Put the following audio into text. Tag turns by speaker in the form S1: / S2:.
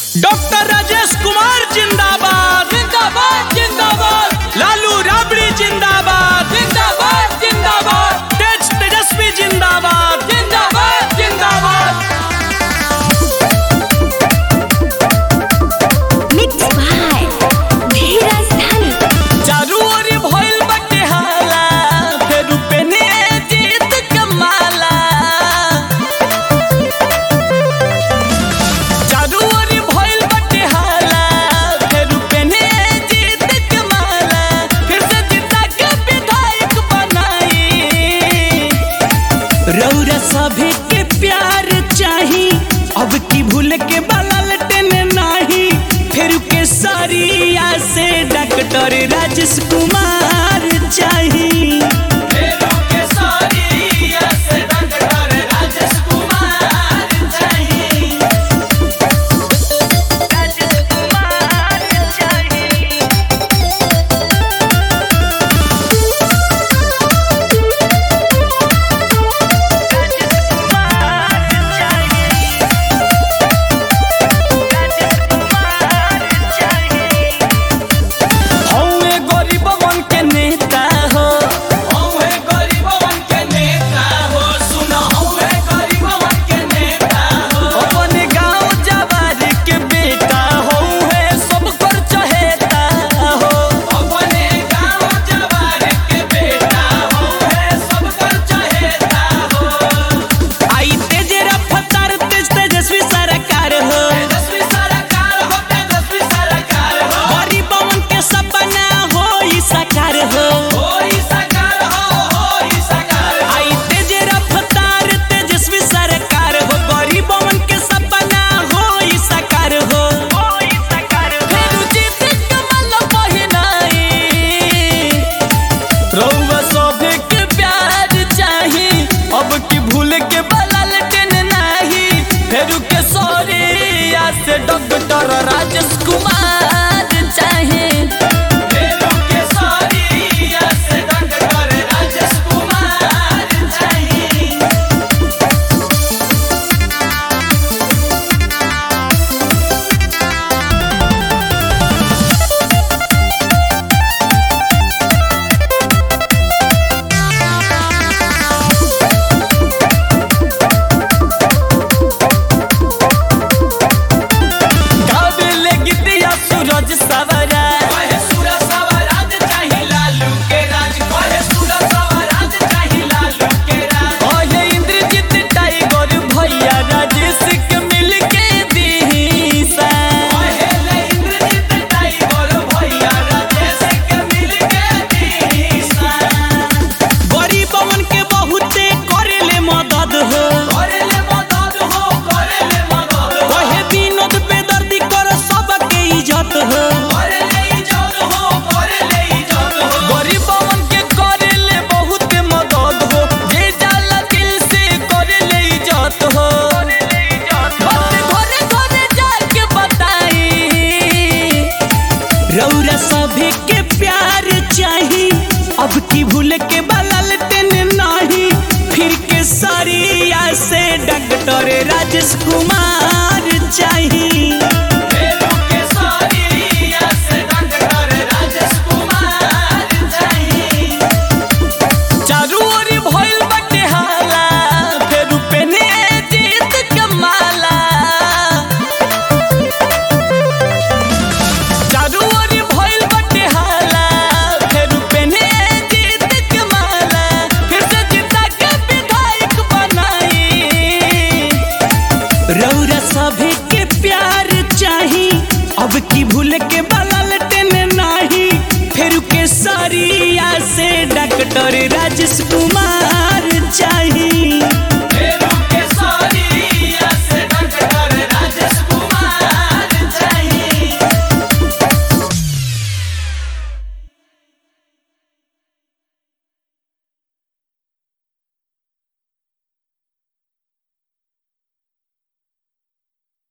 S1: Doctor Rajesh Kumar जिंदाबाद
S2: जिंदाबाद जिंदाबाद
S1: लालू राबड़ी जिंदाबाद
S2: जिंदाबाद जिंदाबाद
S1: तेज तेजस्वी जिंदाबाद
S2: जिंदाबाद जिंदाबाद
S3: Mixed by Dheeraj Dhani.
S1: चारू ओरी भइल बाटे हाला फेरू पेने जीत कमाला चारू ओरी भइल बाटे हाला फेरू पेने जीत कमाला फिर से जीता के विधायक बनाई रौरा सभी के प्यार चाही अब की भूल के बलल टेने नाही फिर के सरिया से डॉक्टर राजेश कुमार चाही
S2: फेरू के सारिया से डॉक्टर राजेश कुमार चाहिए
S1: हौवे गरीबवन के नेता हो
S2: हौवे गरीबवन के नेता हो सुनो हौवे गरीबवन के नेता हो
S1: अपन गांव जवार के बेटा हौवे सब कर चहेता हो
S2: अपने गांव जवार के बेटा हौवे सब कर चहेता हो
S1: आई तेज रफ्तार तेज तेजस्वी सरकार हो
S2: तेजस्वी सरकार हो तेजस्वी सरकार हो
S1: गरीबवन के सपना हो ई साकार हो
S2: होई सरकार हो होई सरकार हो
S1: आई तेज रफ्तार तेजस्वी सरकार हो गरीबवन के सपना हो ई साकार हो फेरू जीत कमल पहिनाई रउआ सभे के प्यार चाही अब की भूल के बलल टेन नाही फेरू के सौरिया से डॉक्टर राजेश कुमार चाही
S2: फेरू के सारिया से डॉक्टर राजेश कुमार चाहिए
S1: गावे ले गीतिया सूरज सवरा
S2: कहे सूरज सवराज चाही लालू के राज कहे सूरज सवराज चाही लालू के राज
S1: ओहे इंद्रजीत टाइगर भैया राजेश के मिल के दीसा
S2: कहे ले इंद्रजीत टाइगर भैया राजेश के मिल के दीसा
S1: गरीबवन के बहुते करेले मदद हो
S2: करेले मदद हो करेले मदद हो
S1: ओहे विनोद बेदर्दी कर सबके इज्जत हो
S2: करेले इज्जत हो करेले इज्जत हो
S1: गरीबवन के करेले बहुते मदद हो जे जाला दिल से करेले इज्जत हो बात घरे घरे जाके बताई रौरा सभी के प्यार चाही अब की भूल के बलल टेन नाही फिर के सरिया से डॉक्टर राजेश कुमार चाही
S2: फेरू के सारिया से डॉक्टर राजेश कुमार चाहिए
S1: चारू ओरी भइल बाटे हाला फेरू पेने जीत कमाला चारू ओरी भइल बाटे हाला फेरू पेने जीत कमाला फिर से जीता के विधायक बनाई रौरा सभी के प्यार चाही अब की भूल के बलल टेन नाही फेरू के सरिया से डॉक्टर राजेश कुमार चाही